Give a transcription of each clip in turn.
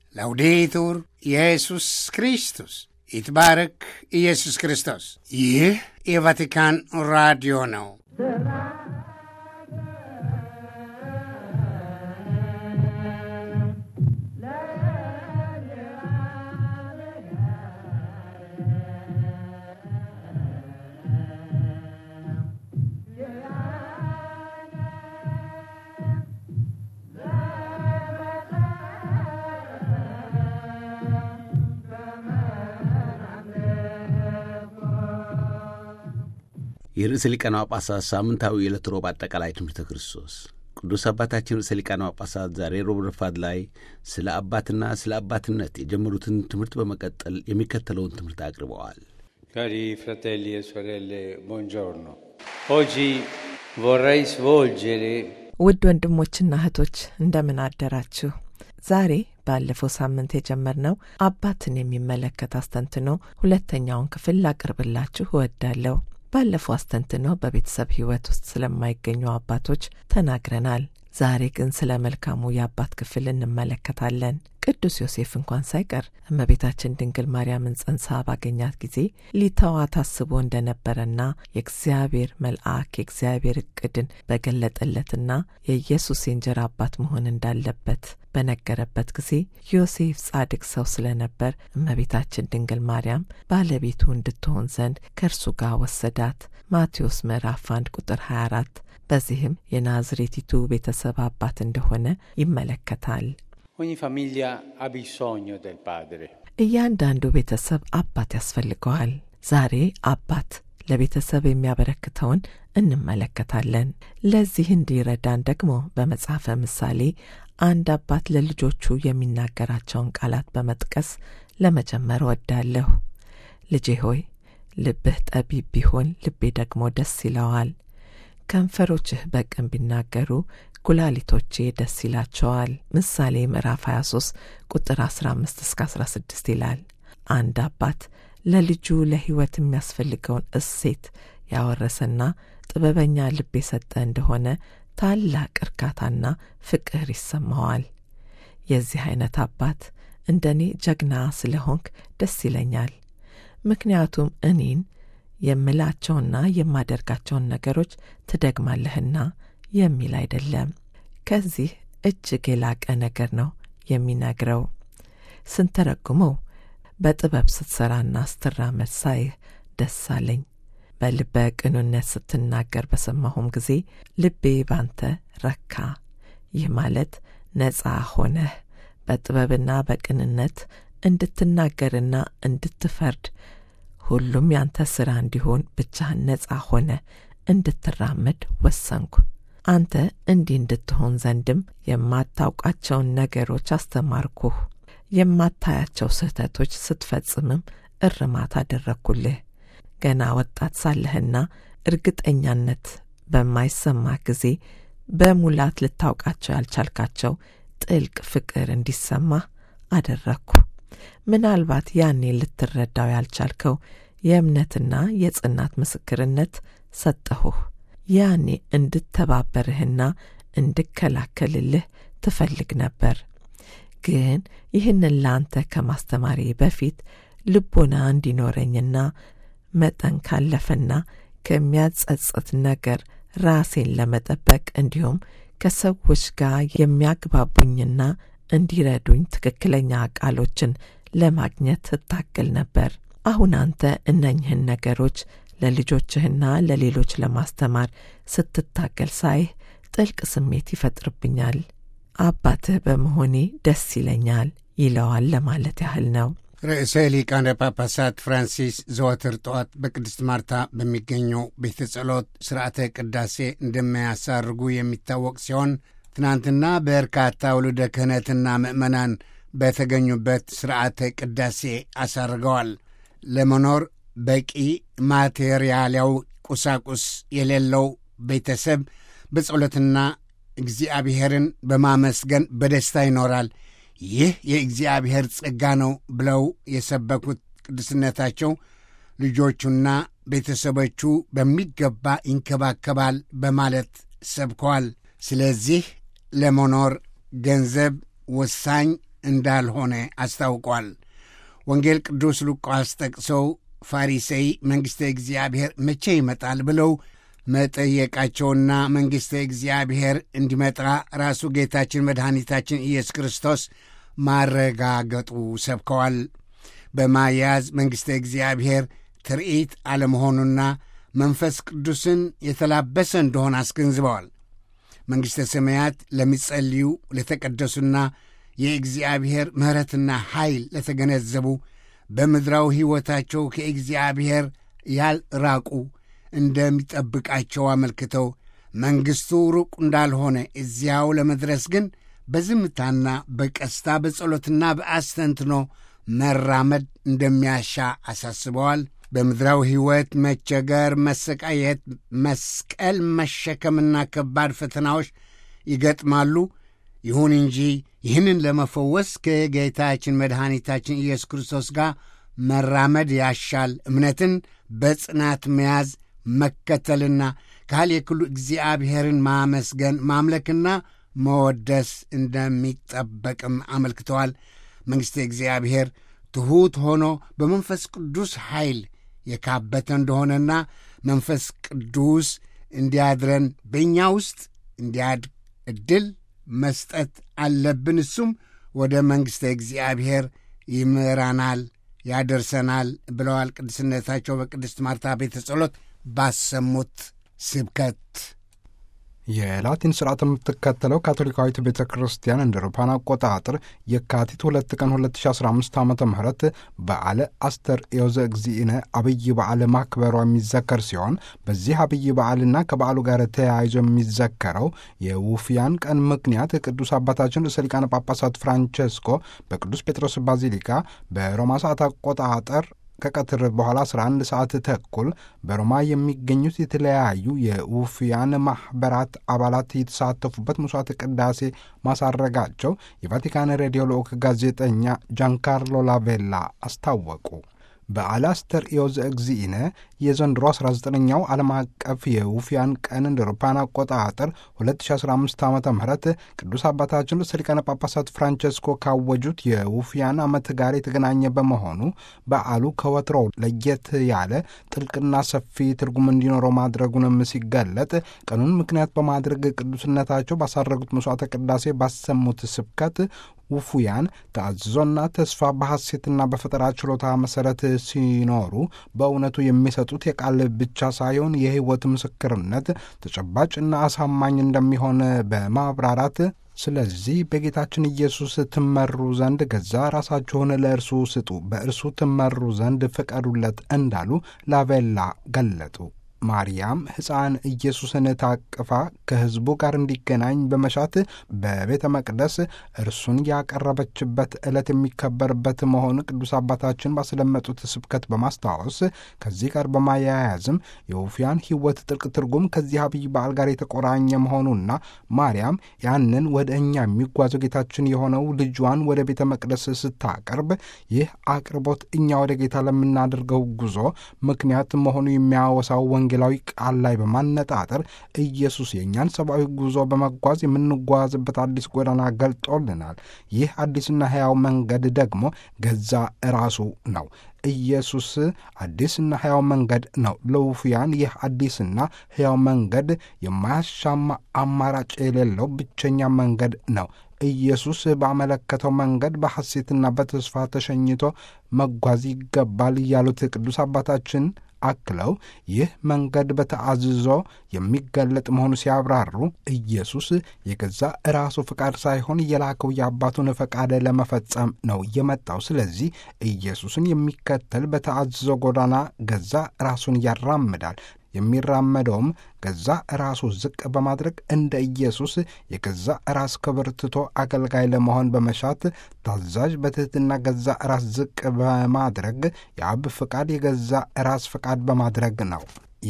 ላውዴቱር ኢየሱስ ክርስቶስ ይትባረክ ኢየሱስ ክርስቶስ። ይህ የቫቲካን ራዲዮ ነው። የርዕሰ ሊቃነ ጳጳሳት ሳምንታዊ የዕለት ሮብ አጠቃላይ ትምህርተ ክርስቶስ ቅዱስ አባታችን ርዕሰ ሊቃነ ጳጳሳት ዛሬ ሮብ ረፋድ ላይ ስለ አባትና ስለ አባትነት የጀመሩትን ትምህርት በመቀጠል የሚከተለውን ትምህርት አቅርበዋል። Cari fratelli e sorelle, buongiorno. Oggi vorrei svolgere ውድ ወንድሞችና እህቶች እንደምን አደራችሁ? ዛሬ ባለፈው ሳምንት የጀመርነው አባትን የሚመለከት አስተንትኖ ሁለተኛውን ክፍል ላቅርብላችሁ እወዳለሁ። ባለፈው አስተንትኖ በቤተሰብ ሕይወት ውስጥ ስለማይገኙ አባቶች ተናግረናል። ዛሬ ግን ስለ መልካሙ የአባት ክፍል እንመለከታለን። ቅዱስ ዮሴፍ እንኳን ሳይቀር እመቤታችን ድንግል ማርያምን ጸንሳ ባገኛት ጊዜ ሊተዋት አስቦ እንደነበረና የእግዚአብሔር መልአክ የእግዚአብሔር እቅድን በገለጠለትና የኢየሱስ የእንጀራ አባት መሆን እንዳለበት በነገረበት ጊዜ ዮሴፍ ጻድቅ ሰው ስለነበር እመቤታችን ድንግል ማርያም ባለቤቱ እንድትሆን ዘንድ ከእርሱ ጋር ወሰዳት። ማቴዎስ ምዕራፍ 1 ቁጥር 24 በዚህም የናዝሬቲቱ ቤተሰብ አባት እንደሆነ ይመለከታል። ogni famiglia ha bisogno del padre. እያንዳንዱ ቤተሰብ አባት ያስፈልገዋል። ዛሬ አባት ለቤተሰብ የሚያበረክተውን እንመለከታለን። ለዚህ እንዲረዳን ደግሞ በመጽሐፈ ምሳሌ አንድ አባት ለልጆቹ የሚናገራቸውን ቃላት በመጥቀስ ለመጀመር ወዳለሁ። ልጄ ሆይ ልብህ ጠቢብ ቢሆን ልቤ ደግሞ ደስ ይለዋል። ከንፈሮችህ በቅን ቢናገሩ ኩላሊቶቼ ደስ ይላቸዋል። ምሳሌ ምዕራፍ 23 ቁጥር 15 እስከ 16 ይላል። አንድ አባት ለልጁ ለሕይወት የሚያስፈልገውን እሴት ያወረሰና ጥበበኛ ልብ የሰጠ እንደሆነ ታላቅ እርካታና ፍቅር ይሰማዋል። የዚህ አይነት አባት እንደ እኔ ጀግና ስለሆንክ ደስ ይለኛል። ምክንያቱም እኔን የምላቸውና የማደርጋቸውን ነገሮች ትደግማለህና የሚል አይደለም። ከዚህ እጅግ የላቀ ነገር ነው የሚነግረው። ስንተረጉመው በጥበብ ስትሰራና ስትራመድ ሳይህ ደስ አለኝ። በልበ ቅኑነት ስትናገር በሰማሁም ጊዜ ልቤ ባንተ ረካ። ይህ ማለት ነጻ ሆነህ በጥበብና በቅንነት እንድትናገርና እንድትፈርድ ሁሉም ያንተ ሥራ እንዲሆን ብቻህን ነጻ ሆነ እንድትራመድ ወሰንኩ። አንተ እንዲህ እንድትሆን ዘንድም የማታውቃቸውን ነገሮች አስተማርኩህ። የማታያቸው ስህተቶች ስትፈጽምም እርማት አደረግኩልህ። ገና ወጣት ሳለህና እርግጠኛነት በማይሰማ ጊዜ በሙላት ልታውቃቸው ያልቻልካቸው ጥልቅ ፍቅር እንዲሰማህ አደረግኩ። ምናልባት ያኔ ልትረዳው ያልቻልከው የእምነትና የጽናት ምስክርነት ሰጠሁህ። ያኔ እንድተባበርህና እንድከላከልልህ ትፈልግ ነበር። ግን ይህንን ለአንተ ከማስተማሪ በፊት ልቦና እንዲኖረኝና መጠን ካለፈና ከሚያጸጽት ነገር ራሴን ለመጠበቅ እንዲሁም ከሰዎች ጋር የሚያግባቡኝና እንዲረዱኝ ትክክለኛ ቃሎችን ለማግኘት እታገል ነበር። አሁን አንተ እነኝህን ነገሮች ለልጆችህና ለሌሎች ለማስተማር ስትታገል ሳይህ ጥልቅ ስሜት ይፈጥርብኛል። አባትህ በመሆኔ ደስ ይለኛል ይለዋል ለማለት ያህል ነው። ርዕሰ ሊቃነ ጳጳሳት ፍራንሲስ ዘወትር ጠዋት በቅድስት ማርታ በሚገኘው ቤተ ጸሎት ሥርዓተ ቅዳሴ እንደሚያሳርጉ የሚታወቅ ሲሆን ትናንትና በርካታ ውሉደ ክህነትና ምዕመናን በተገኙበት ሥርዓተ ቅዳሴ አሳርገዋል። ለመኖር በቂ ማቴሪያላዊ ቁሳቁስ የሌለው ቤተሰብ በጸሎትና እግዚአብሔርን በማመስገን በደስታ ይኖራል። ይህ የእግዚአብሔር ጸጋ ነው ብለው የሰበኩት ቅዱስነታቸው ልጆቹና ቤተሰቦቹ በሚገባ ይንከባከባል በማለት ሰብከዋል። ስለዚህ ለመኖር ገንዘብ ወሳኝ እንዳልሆነ አስታውቋል። ወንጌል ቅዱስ ሉቃስ ጠቅሰው ፋሪሴይ መንግሥተ እግዚአብሔር መቼ ይመጣል ብለው መጠየቃቸውና መንግሥተ እግዚአብሔር እንዲመጣ ራሱ ጌታችን መድኃኒታችን ኢየሱስ ክርስቶስ ማረጋገጡ ሰብከዋል። በማያያዝ መንግሥተ እግዚአብሔር ትርኢት አለመሆኑና መንፈስ ቅዱስን የተላበሰ እንደሆነ አስገንዝበዋል። መንግሥተ ሰማያት ለሚጸልዩ ለተቀደሱና የእግዚአብሔር ምሕረትና ኃይል ለተገነዘቡ በምድራዊ ሕይወታቸው ከእግዚአብሔር ያልራቁ እንደሚጠብቃቸው አመልክተው መንግሥቱ ሩቅ እንዳልሆነ እዚያው ለመድረስ ግን በዝምታና በቀስታ በጸሎትና በአስተንትኖ መራመድ እንደሚያሻ አሳስበዋል። በምድራዊ ሕይወት መቸገር፣ መሰቃየት፣ መስቀል መሸከምና ከባድ ፈተናዎች ይገጥማሉ። ይሁን እንጂ ይህንን ለመፈወስ ከጌታችን መድኃኒታችን ኢየሱስ ክርስቶስ ጋር መራመድ ያሻል። እምነትን በጽናት መያዝ መከተልና ካል የክሉ እግዚአብሔርን ማመስገን ማምለክና መወደስ እንደሚጠበቅም አመልክተዋል። መንግሥተ እግዚአብሔር ትሑት ሆኖ በመንፈስ ቅዱስ ኃይል የካበተ እንደሆነና መንፈስ ቅዱስ እንዲያድረን በእኛ ውስጥ እንዲያድግ ዕድል መስጠት አለብን። እሱም ወደ መንግሥተ እግዚአብሔር ይምራናል፣ ያደርሰናል ብለዋል። ቅድስነታቸው በቅድስት ማርታ ቤተ ጸሎት ባሰሙት ስብከት የላቲን ስርዓት የምትከተለው ካቶሊካዊት ቤተ ክርስቲያን እንደ አውሮፓውያን አቆጣጠር የካቲት ሁለት ቀን 2015 ዓ ም በዓለ አስተርእዮ ዘእግዚእነ አብይ በዓል ማክበሯ የሚዘከር ሲሆን በዚህ አብይ በዓልና ከበዓሉ ጋር ተያይዞ የሚዘከረው የውፍያን ቀን ምክንያት ቅዱስ አባታችን ርዕሰ ሊቃነ ጳጳሳት ፍራንቼስኮ በቅዱስ ጴጥሮስ ባዚሊካ በሮማ ሰዓት አቆጣጠር ከቀትር በኋላ 11 ሰዓት ተኩል በሮማ የሚገኙት የተለያዩ የውፍያን ማኅበራት አባላት የተሳተፉበት መስዋዕተ ቅዳሴ ማሳረጋቸው የቫቲካን ሬዲዮ ልዑክ ጋዜጠኛ ጃንካርሎ ላቬላ አስታወቁ። በዓለ አስተርእዮ ዘእግዚእነ የዘንድሮ 19ኛው ዓለም አቀፍ የውፍያን ቀን እንደ አውሮፓውያን አቆጣጠር 2015 ዓ ም ቅዱስ አባታችን ርዕሰ ሊቃነ ጳጳሳት ፍራንቼስኮ ካወጁት የውፍያን ዓመት ጋር የተገናኘ በመሆኑ በዓሉ ከወትሮው ለየት ያለ ጥልቅና ሰፊ ትርጉም እንዲኖረው ማድረጉንም ሲገለጥ ቀኑን ምክንያት በማድረግ ቅዱስነታቸው ባሳረጉት መስዋዕተ ቅዳሴ ባሰሙት ስብከት ውፉያን ተአዝዞና ተስፋ በሐሴትና በፈጠራ ችሎታ መሠረት ሲኖሩ በእውነቱ የሚሰጡት የቃል ብቻ ሳይሆን የሕይወት ምስክርነት ተጨባጭና አሳማኝ እንደሚሆን በማብራራት ስለዚህ በጌታችን ኢየሱስ ትመሩ ዘንድ ገዛ ራሳችሁን ለእርሱ ስጡ፣ በእርሱ ትመሩ ዘንድ ፍቀዱለት እንዳሉ ላቬላ ገለጡ። ማርያም ሕፃን ኢየሱስን ታቅፋ ከሕዝቡ ጋር እንዲገናኝ በመሻት በቤተ መቅደስ እርሱን ያቀረበችበት ዕለት የሚከበርበት መሆኑ ቅዱስ አባታችን ባስለመጡት ስብከት በማስታወስ ከዚህ ጋር በማያያዝም የውፍያን ሕይወት ጥልቅ ትርጉም ከዚህ አብይ በዓል ጋር የተቆራኘ መሆኑና ማርያም ያንን ወደ እኛ የሚጓዘው ጌታችን የሆነው ልጇን ወደ ቤተ መቅደስ ስታቀርብ ይህ አቅርቦት እኛ ወደ ጌታ ለምናደርገው ጉዞ ምክንያት መሆኑ የሚያወሳው ወንጌላዊ ቃል ላይ በማነጣጠር ኢየሱስ የእኛን ሰብአዊ ጉዞ በመጓዝ የምንጓዝበት አዲስ ጎዳና ገልጦልናል። ይህ አዲስና ሕያው መንገድ ደግሞ ገዛ ራሱ ነው። ኢየሱስ አዲስና ሕያው መንገድ ነው። ለውፍያን ይህ አዲስና ሕያው መንገድ የማያሻማ አማራጭ የሌለው ብቸኛ መንገድ ነው። ኢየሱስ ባመለከተው መንገድ በሐሴትና በተስፋ ተሸኝቶ መጓዝ ይገባል ያሉት ቅዱስ አባታችን አክለው ይህ መንገድ በተአዝዞ የሚገለጥ መሆኑ ሲያብራሩ ኢየሱስ የገዛ ራሱ ፈቃድ ሳይሆን የላከው የአባቱን ፈቃድ ለመፈጸም ነው የመጣው። ስለዚህ ኢየሱስን የሚከተል በተአዝዞ ጎዳና ገዛ ራሱን ያራምዳል። የሚራመደውም ገዛ ራሱ ዝቅ በማድረግ እንደ ኢየሱስ የገዛ ራስ ክብር ትቶ አገልጋይ ለመሆን በመሻት ታዛዥ፣ በትሕትና ገዛ ራስ ዝቅ በማድረግ የአብ ፈቃድ የገዛ ራስ ፈቃድ በማድረግ ነው።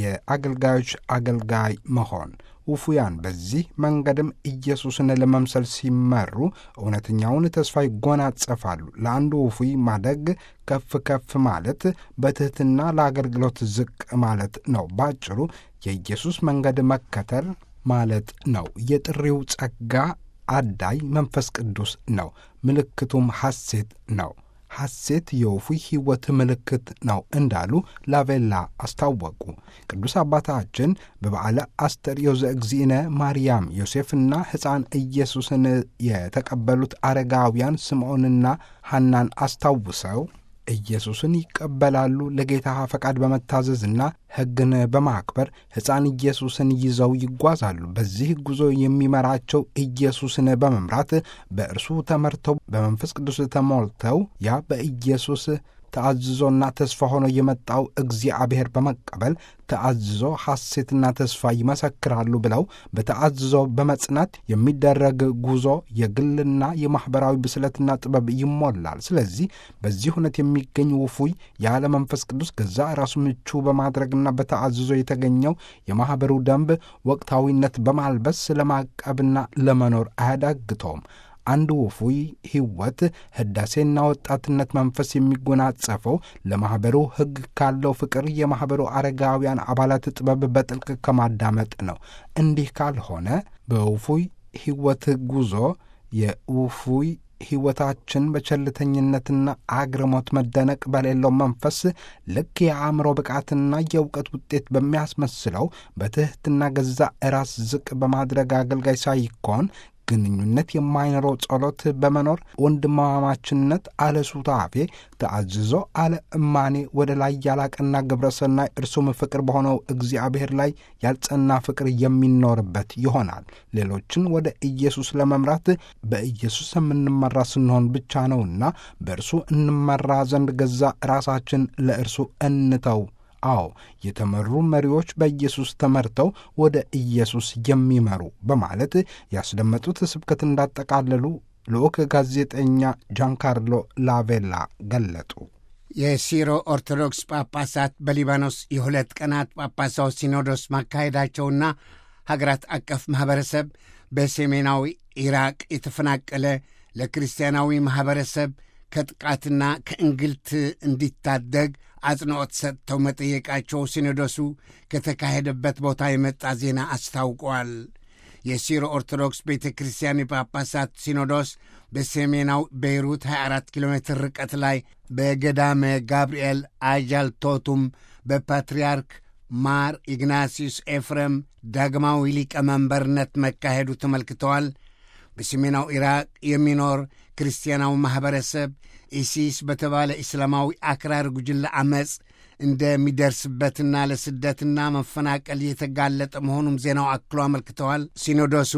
የአገልጋዮች አገልጋይ መሆን ውፉያን በዚህ መንገድም ኢየሱስን ለመምሰል ሲመሩ እውነተኛውን ተስፋ ይጎናጸፋሉ። ለአንዱ ውፉይ ማደግ ከፍ ከፍ ማለት በትሕትና ለአገልግሎት ዝቅ ማለት ነው። ባጭሩ የኢየሱስ መንገድ መከተል ማለት ነው። የጥሪው ጸጋ አዳይ መንፈስ ቅዱስ ነው። ምልክቱም ሐሴት ነው። ሐሴት የወፉይ ሕይወት ምልክት ነው እንዳሉ ላቬላ አስታወቁ። ቅዱስ አባታችን በበዓለ አስተርእዮ ዘእግዚእነ ማርያም ዮሴፍና ሕፃን ኢየሱስን የተቀበሉት አረጋውያን ስምዖንና ሐናን አስታውሰው ኢየሱስን ይቀበላሉ። ለጌታ ፈቃድ በመታዘዝና ሕግን በማክበር ሕፃን ኢየሱስን ይዘው ይጓዛሉ። በዚህ ጉዞ የሚመራቸው ኢየሱስን በመምራት በእርሱ ተመርተው በመንፈስ ቅዱስ ተሞልተው ያ በኢየሱስ ተአዝዞና ተስፋ ሆኖ የመጣው እግዚአብሔር በመቀበል ተአዝዞ ሐሴትና ተስፋ ይመሰክራሉ ብለው በተአዝዞ በመጽናት የሚደረግ ጉዞ የግልና የማኅበራዊ ብስለትና ጥበብ ይሞላል። ስለዚህ በዚህ እውነት የሚገኝ ውፉይ ያለ መንፈስ ቅዱስ ገዛ ራሱ ምቹ በማድረግና በተአዝዞ የተገኘው የማኅበሩ ደንብ ወቅታዊነት በማልበስ ለማቀብና ለመኖር አያዳግተውም። አንድ ውፉይ ሕይወት ሕዳሴና ወጣትነት መንፈስ የሚጎናጸፈው ለማኅበሩ ሕግ ካለው ፍቅር የማኅበሩ አረጋውያን አባላት ጥበብ በጥልቅ ከማዳመጥ ነው። እንዲህ ካልሆነ በውፉይ ሕይወት ጉዞ የውፉይ ሕይወታችን በቸልተኝነትና አግርሞት መደነቅ በሌለው መንፈስ ልክ የአእምሮ ብቃትና የእውቀት ውጤት በሚያስመስለው በትሕትና ገዛ ራስ ዝቅ በማድረግ አገልጋይ ሳይኮን ግንኙነት የማይኖረው ጸሎት በመኖር ወንድማማችነት አለ ሱታፌ ተአዝዞ አለ እማኔ ወደ ላይ ያላቀና ግብረሰናይ እርሱም ፍቅር በሆነው እግዚአብሔር ላይ ያልጸና ፍቅር የሚኖርበት ይሆናል። ሌሎችን ወደ ኢየሱስ ለመምራት በኢየሱስ የምንመራ ስንሆን ብቻ ነውና በእርሱ እንመራ ዘንድ ገዛ ራሳችን ለእርሱ እንተው። አዎ የተመሩ መሪዎች በኢየሱስ ተመርተው ወደ ኢየሱስ የሚመሩ በማለት ያስደመጡት ስብከት እንዳጠቃለሉ ልዑክ ጋዜጠኛ ጃንካርሎ ላቬላ ገለጡ። የሲሮ ኦርቶዶክስ ጳጳሳት በሊባኖስ የሁለት ቀናት ጳጳሳዊ ሲኖዶስ ማካሄዳቸውና ሀገራት አቀፍ ማኅበረሰብ በሰሜናዊ ኢራቅ የተፈናቀለ ለክርስቲያናዊ ማኅበረሰብ ከጥቃትና ከእንግልት እንዲታደግ አጽንዖት ሰጥተው መጠየቃቸው ሲኖዶሱ ከተካሄደበት ቦታ የመጣ ዜና አስታውቋል። የሲሮ ኦርቶዶክስ ቤተ ክርስቲያን የጳጳሳት ሲኖዶስ በሰሜናዊ ቤይሩት 24 ኪሎ ሜትር ርቀት ላይ በገዳመ ጋብርኤል አጃልቶቱም በፓትርያርክ ማር ኢግናሲዩስ ኤፍሬም ዳግማዊ ሊቀመንበርነት መካሄዱ ተመልክተዋል። በሰሜናዊ ኢራቅ የሚኖር ክርስቲያናዊ ማኅበረሰብ ኢሲስ በተባለ እስላማዊ አክራር ጉጅለ ዐመፅ እንደሚደርስበትና ለስደትና መፈናቀል የተጋለጠ መሆኑም ዜናው አክሎ አመልክተዋል። ሲኖዶሱ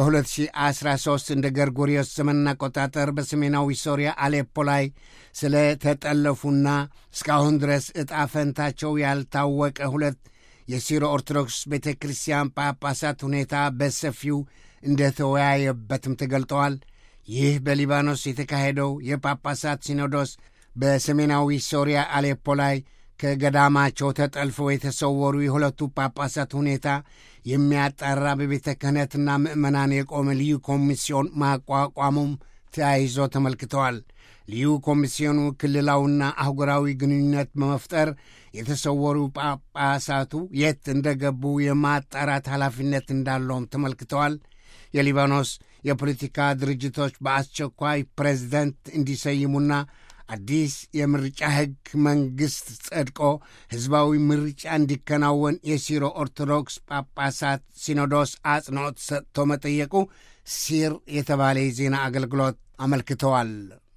በ2013 እንደ ገርጎሪዮስ ዘመን አቆጣጠር በሰሜናዊ ሶሪያ አሌፖ ላይ ስለ ተጠለፉና እስካሁን ድረስ ዕጣ ፈንታቸው ያልታወቀ ሁለት የሲሮ ኦርቶዶክስ ቤተ ክርስቲያን ጳጳሳት ሁኔታ በሰፊው እንደተወያየበትም ተገልጠዋል። ይህ በሊባኖስ የተካሄደው የጳጳሳት ሲኖዶስ በሰሜናዊ ሶሪያ አሌፖ ላይ ከገዳማቸው ተጠልፈው የተሰወሩ የሁለቱ ጳጳሳት ሁኔታ የሚያጣራ በቤተ ክህነትና ምዕመናን የቆመ ልዩ ኮሚስዮን ማቋቋሙም ተያይዞ ተመልክተዋል። ልዩ ኮሚስዮኑ ክልላዊና አህጉራዊ ግንኙነት በመፍጠር የተሰወሩ ጳጳሳቱ የት እንደገቡ የማጣራት ኃላፊነት እንዳለውም ተመልክተዋል። የሊባኖስ የፖለቲካ ድርጅቶች በአስቸኳይ ፕሬዝደንት እንዲሰይሙና አዲስ የምርጫ ሕግ መንግሥት ጸድቆ ሕዝባዊ ምርጫ እንዲከናወን የሲሮ ኦርቶዶክስ ጳጳሳት ሲኖዶስ አጽንዖት ሰጥቶ መጠየቁ ሲር የተባለ የዜና አገልግሎት አመልክተዋል።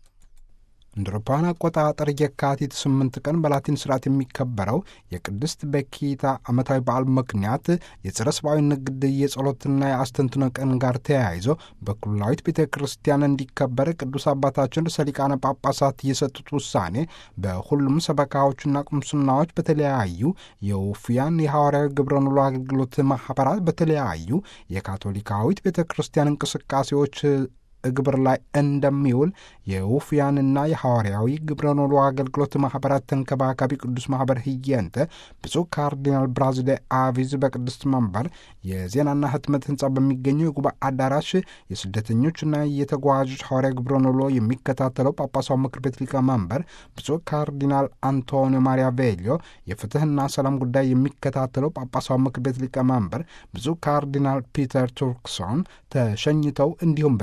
እንደ አውሮፓውያን አቆጣጠር የካቲት ስምንት ቀን በላቲን ስርዓት የሚከበረው የቅድስት በኪታ ዓመታዊ በዓል ምክንያት የጸረ ሰብአዊ ንግድ የጸሎትና የአስተንትኖ ቀን ጋር ተያይዞ በኩላዊት ቤተ ክርስቲያን እንዲከበር ቅዱስ አባታችን ርዕሰ ሊቃነ ጳጳሳት የሰጡት ውሳኔ በሁሉም ሰበካዎችና ቁምስናዎች በተለያዩ የውፍያን የሐዋርያዊ ግብረ ኑሎ አገልግሎት ማኅበራት በተለያዩ የካቶሊካዊት ቤተ ክርስቲያን እንቅስቃሴዎች ግብር ላይ እንደሚውል የውፍያንና የሐዋርያዊ ግብረ ኖሎ አገልግሎት ማኅበራት ተንከባካቢ ቅዱስ ማኅበር ህየንተ ብፁዕ ካርዲናል ብራዝደ አቪዝ በቅድስት መንበር የዜናና ህትመት ህንፃ በሚገኘው የጉባኤ አዳራሽ የስደተኞችና የተጓዦች ሐዋርያዊ ግብረ ኖሎ የሚከታተለው ጳጳሳዊ ምክር ቤት ሊቀመንበር ብፁዕ ካርዲናል አንቶኒዮ ማሪያ ቬሊዮ፣ የፍትህና ሰላም ጉዳይ የሚከታተለው ጳጳሳዊ ምክር ቤት ሊቀመንበር ብፁዕ ካርዲናል ፒተር ቱርክሶን ተሸኝተው እንዲሁም በዚህ ጸረ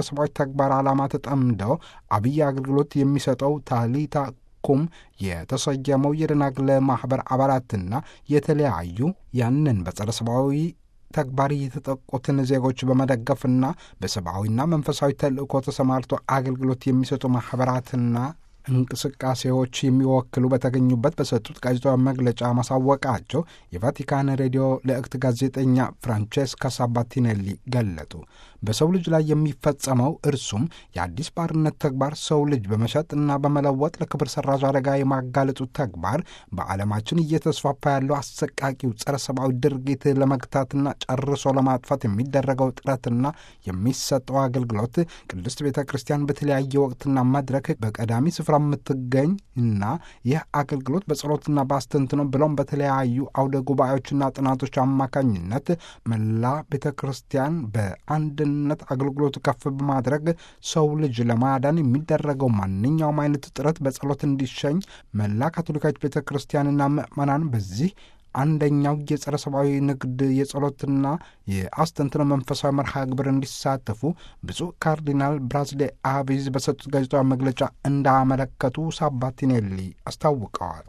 ሰብአዊ ተግባር ዓላማ ተጠምደው አብይ አገልግሎት የሚሰጠው ታሊታ ኩም የተሰየመው የደናግል ማኅበር አባላትና የተለያዩ ያንን በጸረ ሰብአዊ ተግባር የተጠቁትን ዜጎች በመደገፍና በሰብአዊና መንፈሳዊ ተልእኮ ተሰማርቶ አገልግሎት የሚሰጡ ማኅበራትና እንቅስቃሴዎች የሚወክሉ በተገኙበት በሰጡት ጋዜጣዊ መግለጫ ማሳወቃቸው የቫቲካን ሬዲዮ ልዕክት ጋዜጠኛ ፍራንቼስካ ሳባቲኔሊ ገለጡ። በሰው ልጅ ላይ የሚፈጸመው እርሱም የአዲስ ባርነት ተግባር ሰው ልጅ በመሸጥና በመለወጥ ለክብር ሰራዥ አደጋ የማጋለጡ ተግባር በዓለማችን እየተስፋፋ ያለው አሰቃቂው ጸረ ሰብአዊ ድርጊት ለመግታትና ጨርሶ ለማጥፋት የሚደረገው ጥረትና የሚሰጠው አገልግሎት ቅድስት ቤተ ክርስቲያን በተለያየ ወቅትና መድረክ በቀዳሚ ስፍራ የምትገኝ እና ይህ አገልግሎት በጸሎትና በአስተንትኖ ብሎም በተለያዩ አውደ ጉባኤዎችና ጥናቶች አማካኝነት መላ ቤተ ክርስቲያን በአንድነት አገልግሎቱ ከፍ በማድረግ ሰው ልጅ ለማዳን የሚደረገው ማንኛውም አይነት ጥረት በጸሎት እንዲሸኝ መላ ካቶሊካዊት ቤተ ክርስቲያንና ምዕመናን በዚህ አንደኛው የጸረ ሰብአዊ ንግድ የጸሎትና የአስተንትኖ መንፈሳዊ መርሃ ግብር እንዲሳተፉ ብፁዕ ካርዲናል ብራዝሌ አቢዝ በሰጡት ጋዜጣዊ መግለጫ እንዳመለከቱ ሳባቲኔሊ አስታውቀዋል።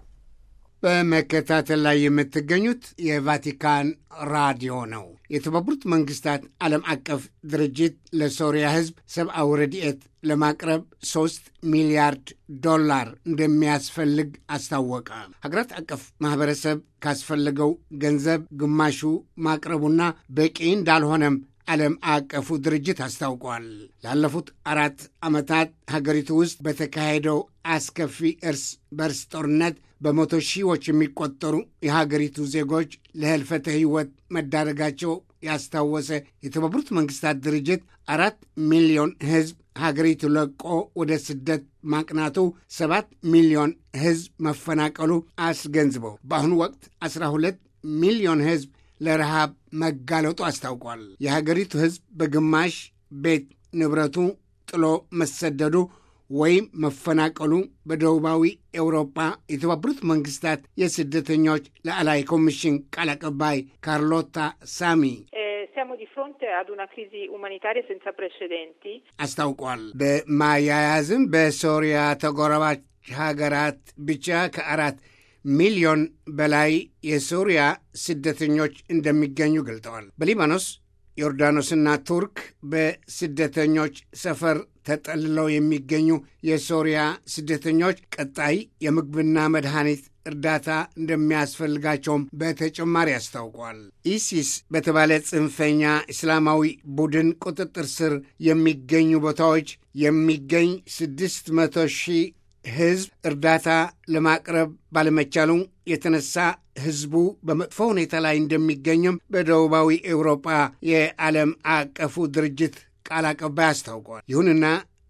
በመከታተል ላይ የምትገኙት የቫቲካን ራዲዮ ነው። የተባበሩት መንግስታት ዓለም አቀፍ ድርጅት ለሶሪያ ሕዝብ ሰብአዊ ረድኤት ለማቅረብ ሶስት ሚሊያርድ ዶላር እንደሚያስፈልግ አስታወቀ። ሀገራት አቀፍ ማኅበረሰብ ካስፈለገው ገንዘብ ግማሹ ማቅረቡና በቂ እንዳልሆነም ዓለም አቀፉ ድርጅት አስታውቋል። ላለፉት አራት ዓመታት ሀገሪቱ ውስጥ በተካሄደው አስከፊ እርስ በርስ ጦርነት በመቶ ሺዎች የሚቆጠሩ የሀገሪቱ ዜጎች ለህልፈተ ሕይወት መዳረጋቸው ያስታወሰ የተባበሩት መንግስታት ድርጅት አራት ሚሊዮን ሕዝብ ሀገሪቱ ለቆ ወደ ስደት ማቅናቱ ሰባት ሚሊዮን ሕዝብ መፈናቀሉ አስገንዝበው በአሁኑ ወቅት 12 ሚሊዮን ሕዝብ ለረሃብ መጋለጡ አስታውቋል። የሀገሪቱ ሕዝብ በግማሽ ቤት ንብረቱ ጥሎ መሰደዱ ወይም መፈናቀሉ በደቡባዊ ኤውሮፓ የተባበሩት መንግስታት የስደተኞች ላዕላይ ኮሚሽን ቃል አቀባይ ካርሎታ ሳሚ siamo di fronte ad una crisi umanitaria senza precedenti. አስታውቋል። በማያያዝም በሶሪያ ተጎራባች ሀገራት ብቻ ከአራት ሚሊዮን በላይ የሶሪያ ስደተኞች እንደሚገኙ ገልጠዋል። በሊባኖስ ዮርዳኖስና ቱርክ በስደተኞች ሰፈር ተጠልለው የሚገኙ የሶሪያ ስደተኞች ቀጣይ የምግብና መድኃኒት እርዳታ እንደሚያስፈልጋቸውም በተጨማሪ አስታውቋል። ኢሲስ በተባለ ጽንፈኛ እስላማዊ ቡድን ቁጥጥር ስር የሚገኙ ቦታዎች የሚገኝ ስድስት መቶ ሺህ ሕዝብ እርዳታ ለማቅረብ ባለመቻሉ የተነሳ ሕዝቡ በመጥፎ ሁኔታ ላይ እንደሚገኝም በደቡባዊ ኤውሮጳ የዓለም አቀፉ ድርጅት ቃል አቀባይ አስታውቋል። ይሁንና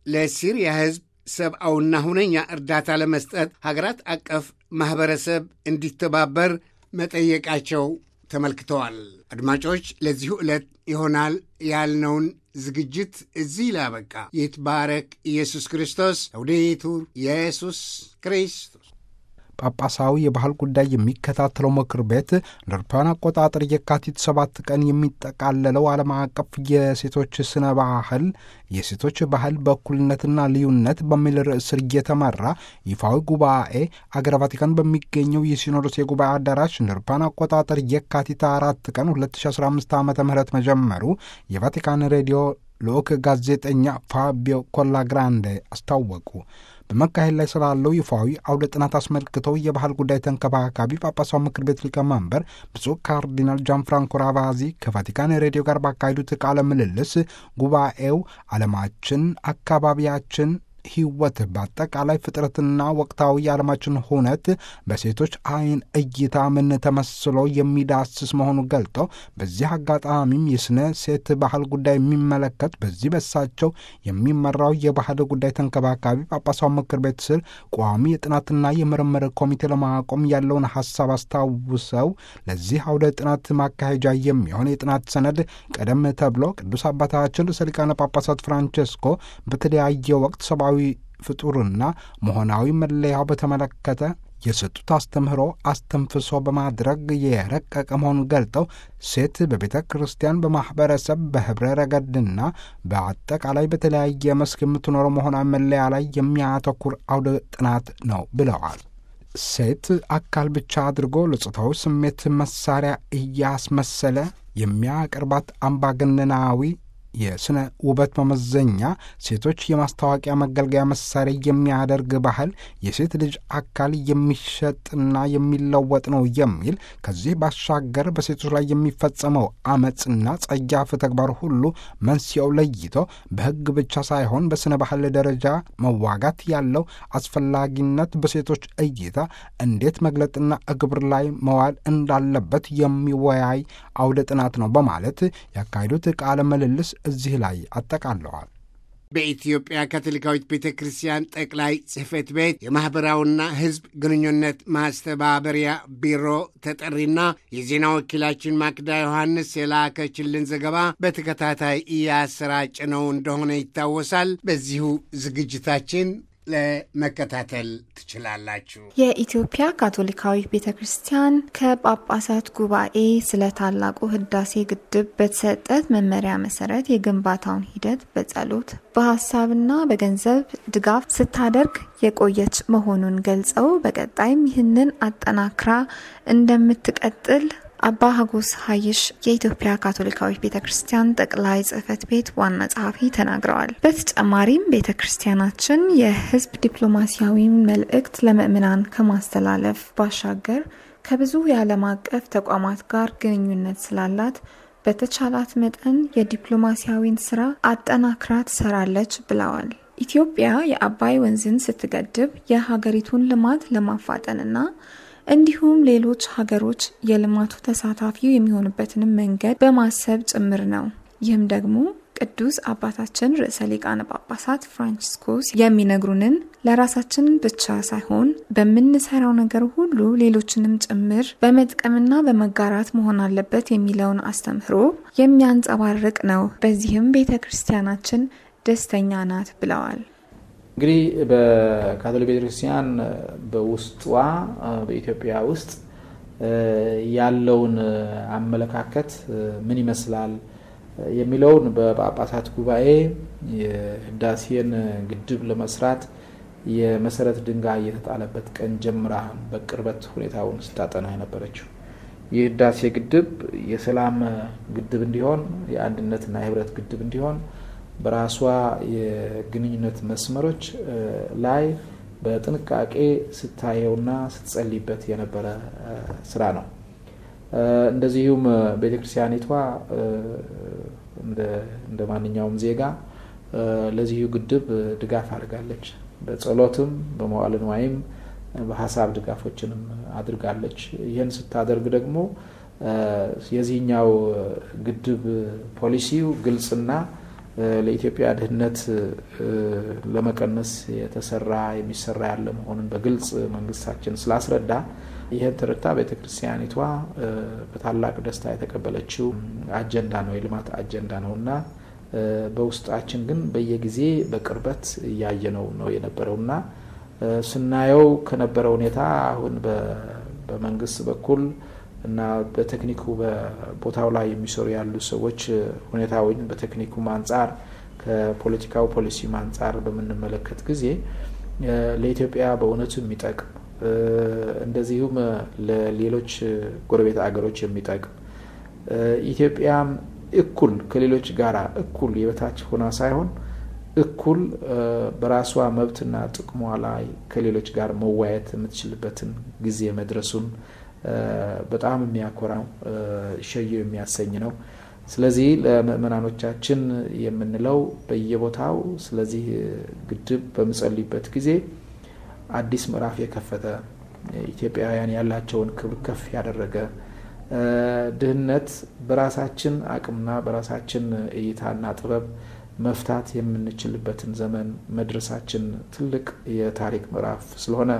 ለሲሪያ ሕዝብ ሰብአውና ሁነኛ እርዳታ ለመስጠት ሀገራት አቀፍ ማኅበረሰብ እንዲተባበር መጠየቃቸው ተመልክተዋል። አድማጮች፣ ለዚሁ ዕለት ይሆናል ያልነውን ዝግጅት እዚህ ላበቃ። ይትባረክ ኢየሱስ ክርስቶስ። ለውዴቱር ኢየሱስ ክርስቶስ። ጳጳሳዊ የባህል ጉዳይ የሚከታተለው ምክር ቤት እንደ አውሮፓውያን አቆጣጠር የካቲት ሰባት ቀን የሚጠቃለለው ዓለም አቀፍ የሴቶች ስነ ባህል የሴቶች ባህል በእኩልነትና ልዩነት በሚል ርዕስ ስር እየተመራ ይፋዊ ጉባኤ አገረ ቫቲካን በሚገኘው የሲኖዶስ የጉባኤ አዳራሽ እንደ አውሮፓውያን አቆጣጠር የካቲት አራት ቀን 2015 ዓ ም መጀመሩ የቫቲካን ሬዲዮ ልዑክ ጋዜጠኛ ፋቢዮ ኮላግራንዴ አስታወቁ። በመካሄድ ላይ ስላለው ይፋዊ አውደ ጥናት አስመልክተው የባህል ጉዳይ ተንከባካቢ ጳጳሳው ምክር ቤት ሊቀመንበር ብፁዕ ካርዲናል ጃን ፍራንኮ ራቫዚ ከቫቲካን ሬዲዮ ጋር ባካሄዱት ቃለ ምልልስ ጉባኤው ዓለማችን፣ አካባቢያችን ሕይወት በአጠቃላይ ፍጥረትና ወቅታዊ የዓለማችን ሁነት በሴቶች ዓይን እይታ ምን ተመስሎ የሚዳስስ መሆኑ ገልጠው በዚህ አጋጣሚም የስነ ሴት ባህል ጉዳይ የሚመለከት በዚህ በሳቸው የሚመራው የባህል ጉዳይ ተንከባካቢ ጳጳሳው ምክር ቤት ስር ቋሚ የጥናትና የምርምር ኮሚቴ ለማቆም ያለውን ሀሳብ አስታውሰው ለዚህ አውደ ጥናት ማካሄጃ የሚሆን የጥናት ሰነድ ቀደም ተብሎ ቅዱስ አባታችን ርዕሰ ሊቃነ ጳጳሳት ፍራንቼስኮ በተለያየ ወቅት ሰብአዊ ፍጡርና መሆናዊ መለያው በተመለከተ የሰጡት አስተምህሮ አስተንፍሶ በማድረግ የረቀቀ መሆኑን ገልጠው ሴት በቤተ ክርስቲያን፣ በማኅበረሰብ፣ በኅብረ ረገድና በአጠቃላይ በተለያየ መስክ የምትኖረው መሆናዊ መለያ ላይ የሚያተኩር አውደ ጥናት ነው ብለዋል። ሴት አካል ብቻ አድርጎ ለጾታዊ ስሜት መሳሪያ እያስመሰለ የሚያቀርባት አምባገነናዊ የስነ ውበት መመዘኛ ሴቶች የማስታወቂያ መገልገያ መሳሪያ የሚያደርግ ባህል የሴት ልጅ አካል የሚሸጥና የሚለወጥ ነው የሚል ከዚህ ባሻገር በሴቶች ላይ የሚፈጸመው አመፅና ጸያፍ ተግባር ሁሉ መንስኤው ለይቶ በሕግ ብቻ ሳይሆን በስነ ባህል ደረጃ መዋጋት ያለው አስፈላጊነት በሴቶች እይታ እንዴት መግለጥና እግብር ላይ መዋል እንዳለበት የሚወያይ አውደ ጥናት ነው በማለት ያካሄዱት ቃለ ምልልስ እዚህ ላይ አጠቃለዋል። በኢትዮጵያ ካቶሊካዊት ቤተ ክርስቲያን ጠቅላይ ጽሕፈት ቤት የማኅበራዊና ሕዝብ ግንኙነት ማስተባበሪያ ቢሮ ተጠሪና የዜና ወኪላችን ማክዳ ዮሐንስ የላከችልን ዘገባ በተከታታይ እያሰራጭ ነው እንደሆነ ይታወሳል። በዚሁ ዝግጅታችን ለመከታተል ትችላላችሁ። የኢትዮጵያ ካቶሊካዊት ቤተ ክርስቲያን ከጳጳሳት ጉባኤ ስለ ታላቁ ህዳሴ ግድብ በተሰጠት መመሪያ መሰረት የግንባታውን ሂደት በጸሎት በሀሳብና በገንዘብ ድጋፍ ስታደርግ የቆየች መሆኑን ገልጸው በቀጣይም ይህንን አጠናክራ እንደምትቀጥል አባ ሀጎስ ሀይሽ የኢትዮጵያ ካቶሊካዊት ቤተ ክርስቲያን ጠቅላይ ጽሕፈት ቤት ዋና ጸሐፊ ተናግረዋል። በተጨማሪም ቤተ ክርስቲያናችን የህዝብ ዲፕሎማሲያዊ መልእክት ለምእምናን ከማስተላለፍ ባሻገር ከብዙ የዓለም አቀፍ ተቋማት ጋር ግንኙነት ስላላት በተቻላት መጠን የዲፕሎማሲያዊን ስራ አጠናክራ ትሰራለች ብለዋል። ኢትዮጵያ የአባይ ወንዝን ስትገድብ የሀገሪቱን ልማት ለማፋጠንና እንዲሁም ሌሎች ሀገሮች የልማቱ ተሳታፊው የሚሆኑበትንም መንገድ በማሰብ ጭምር ነው። ይህም ደግሞ ቅዱስ አባታችን ርዕሰ ሊቃነ ጳጳሳት ፍራንቺስኮስ የሚነግሩንን ለራሳችን ብቻ ሳይሆን በምንሰራው ነገር ሁሉ ሌሎችንም ጭምር በመጥቀምና በመጋራት መሆን አለበት የሚለውን አስተምህሮ የሚያንጸባርቅ ነው። በዚህም ቤተ ክርስቲያናችን ደስተኛ ናት ብለዋል። እንግዲህ በካቶሊክ ቤተክርስቲያን በውስጧ በኢትዮጵያ ውስጥ ያለውን አመለካከት ምን ይመስላል የሚለውን በጳጳሳት ጉባኤ የህዳሴን ግድብ ለመስራት የመሰረት ድንጋይ የተጣለበት ቀን ጀምራ በቅርበት ሁኔታውን ስታጠና የነበረችው ይህ ህዳሴ ግድብ የሰላም ግድብ እንዲሆን የአንድነትና የህብረት ግድብ እንዲሆን በራሷ የግንኙነት መስመሮች ላይ በጥንቃቄ ስታየውና ስትጸልይበት የነበረ ስራ ነው። እንደዚሁም ቤተክርስቲያኒቷ እንደ ማንኛውም ዜጋ ለዚሁ ግድብ ድጋፍ አድርጋለች። በጸሎትም በመዋዕለ ንዋይም በሀሳብ ድጋፎችንም አድርጋለች። ይህን ስታደርግ ደግሞ የዚህኛው ግድብ ፖሊሲው ግልጽና ለኢትዮጵያ ድህነት ለመቀነስ የተሰራ የሚሰራ ያለ መሆኑን በግልጽ መንግስታችን ስላስረዳ ይህን ተረድታ ቤተክርስቲያኒቷ በታላቅ ደስታ የተቀበለችው አጀንዳ ነው፣ የልማት አጀንዳ ነው እና በውስጣችን ግን በየጊዜ በቅርበት እያየነው ነው የነበረውና ስናየው ከነበረው ሁኔታ አሁን በመንግስት በኩል እና በቴክኒኩ በቦታው ላይ የሚሰሩ ያሉ ሰዎች ሁኔታውን በቴክኒኩም አንጻር ከፖለቲካው ፖሊሲም አንጻር በምንመለከት ጊዜ ለኢትዮጵያ በእውነቱ የሚጠቅም እንደዚሁም ለሌሎች ጎረቤት አገሮች የሚጠቅም ኢትዮጵያም እኩል ከሌሎች ጋራ እኩል የበታች ሆና ሳይሆን እኩል በራሷ መብትና ጥቅሟ ላይ ከሌሎች ጋር መዋየት የምትችልበትን ጊዜ መድረሱን በጣም የሚያኮራው ሸየው የሚያሰኝ ነው። ስለዚህ ለምእመናኖቻችን የምንለው በየቦታው ስለዚህ ግድብ በምጸልይበት ጊዜ አዲስ ምዕራፍ የከፈተ ኢትዮጵያውያን ያላቸውን ክብር ከፍ ያደረገ ድህነት በራሳችን አቅምና በራሳችን እይታና ጥበብ መፍታት የምንችልበትን ዘመን መድረሳችን ትልቅ የታሪክ ምዕራፍ ስለሆነ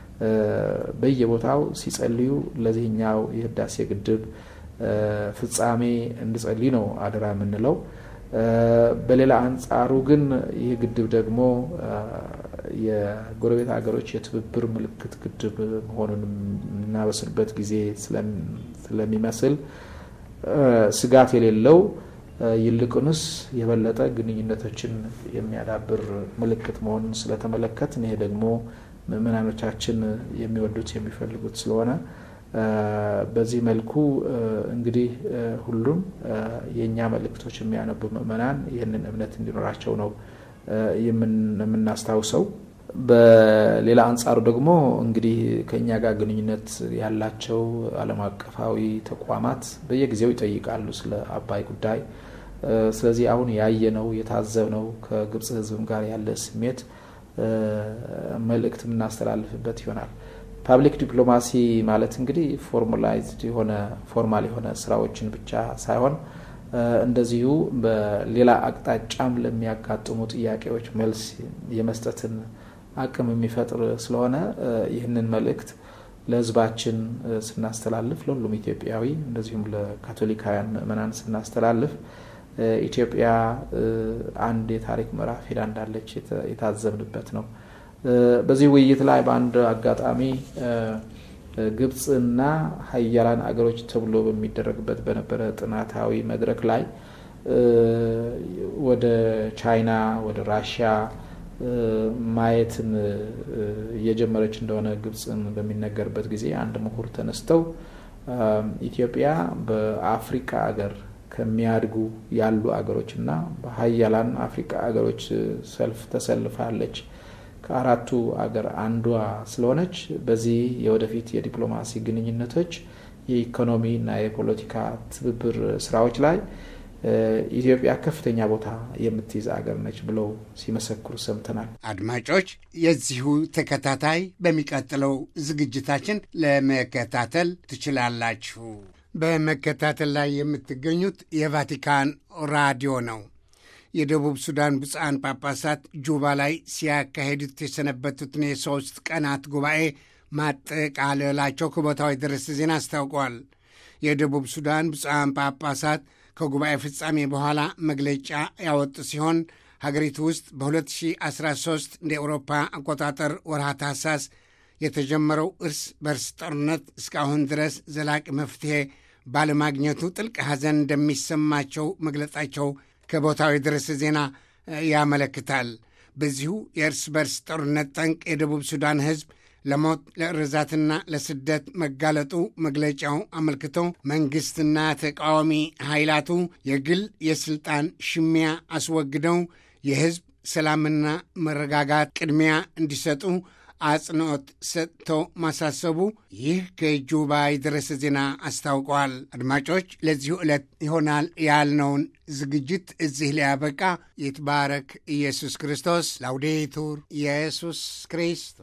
በየቦታው ሲጸልዩ ለዚህኛው የህዳሴ ግድብ ፍጻሜ እንድጸልይ ነው አደራ የምንለው። በሌላ አንጻሩ ግን ይህ ግድብ ደግሞ የጎረቤት ሀገሮች የትብብር ምልክት ግድብ መሆኑን የምናበስርበት ጊዜ ስለሚመስል ስጋት የሌለው ይልቁንስ የበለጠ ግንኙነቶችን የሚያዳብር ምልክት መሆኑን ስለተመለከትን ይሄ ደግሞ ምዕመናኖቻችን የሚወዱት የሚፈልጉት ስለሆነ በዚህ መልኩ እንግዲህ ሁሉም የእኛ መልእክቶች የሚያነቡ ምዕመናን ይህንን እምነት እንዲኖራቸው ነው የምናስታውሰው። በሌላ አንጻሩ ደግሞ እንግዲህ ከእኛ ጋር ግንኙነት ያላቸው ዓለም አቀፋዊ ተቋማት በየጊዜው ይጠይቃሉ ስለ አባይ ጉዳይ። ስለዚህ አሁን ያየነው የታዘብነው ከግብፅ ሕዝብም ጋር ያለ ስሜት መልእክት የምናስተላልፍበት ይሆናል። ፓብሊክ ዲፕሎማሲ ማለት እንግዲህ ፎርማላይዝድ የሆነ ፎርማል የሆነ ስራዎችን ብቻ ሳይሆን እንደዚሁ በሌላ አቅጣጫም ለሚያጋጥሙ ጥያቄዎች መልስ የመስጠትን አቅም የሚፈጥር ስለሆነ ይህንን መልእክት ለህዝባችን ስናስተላልፍ ለሁሉም ኢትዮጵያዊ እንደዚሁም ለካቶሊካውያን ምዕመናን ስናስተላልፍ ኢትዮጵያ አንድ የታሪክ ምዕራፍ ሄዳ እንዳለች የታዘብንበት ነው። በዚህ ውይይት ላይ በአንድ አጋጣሚ ግብፅና ሀያላን አገሮች ተብሎ በሚደረግበት በነበረ ጥናታዊ መድረክ ላይ ወደ ቻይና፣ ወደ ራሽያ ማየትን እየጀመረች እንደሆነ ግብፅን በሚነገርበት ጊዜ አንድ ምሁር ተነስተው ኢትዮጵያ በአፍሪካ አገር ከሚያድጉ ያሉ አገሮች እና በሀያላን አፍሪካ አገሮች ሰልፍ ተሰልፋለች ከአራቱ አገር አንዷ ስለሆነች በዚህ የወደፊት የዲፕሎማሲ ግንኙነቶች የኢኮኖሚ እና የፖለቲካ ትብብር ስራዎች ላይ ኢትዮጵያ ከፍተኛ ቦታ የምትይዝ አገር ነች ብለው ሲመሰክሩ ሰምተናል። አድማጮች፣ የዚሁ ተከታታይ በሚቀጥለው ዝግጅታችን ለመከታተል ትችላላችሁ። በመከታተል ላይ የምትገኙት የቫቲካን ራዲዮ ነው። የደቡብ ሱዳን ብፁዓን ጳጳሳት ጁባ ላይ ሲያካሄዱት የሰነበቱትን የሶስት ቀናት ጉባኤ ማጠቃለላቸው ከቦታው የደረሰ ዜና አስታውቋል። የደቡብ ሱዳን ብፁዓን ጳጳሳት ከጉባኤ ፍጻሜ በኋላ መግለጫ ያወጡ ሲሆን ሀገሪቱ ውስጥ በ2013 እንደ ኤውሮፓ አቆጣጠር ወርሃ ታህሳስ የተጀመረው እርስ በርስ ጦርነት እስካሁን ድረስ ዘላቂ መፍትሔ ባለማግኘቱ ጥልቅ ሐዘን እንደሚሰማቸው መግለጻቸው ከቦታው የደረሰ ዜና ያመለክታል። በዚሁ የእርስ በርስ ጦርነት ጠንቅ የደቡብ ሱዳን ሕዝብ ለሞት ለእርዛትና ለስደት መጋለጡ መግለጫው አመልክቶ መንግሥትና ተቃዋሚ ኃይላቱ የግል የሥልጣን ሽሚያ አስወግደው የሕዝብ ሰላምና መረጋጋት ቅድሚያ እንዲሰጡ አጽንዖት ሰጥቶ ማሳሰቡ ይህ ከጁባ የደረሰ ዜና አስታውቀዋል። አድማጮች፣ ለዚሁ ዕለት ይሆናል ያልነውን ዝግጅት እዚህ ሊያበቃ ይትባረክ ኢየሱስ ክርስቶስ። ላውዴቱር ኢየሱስ ክርስቶስ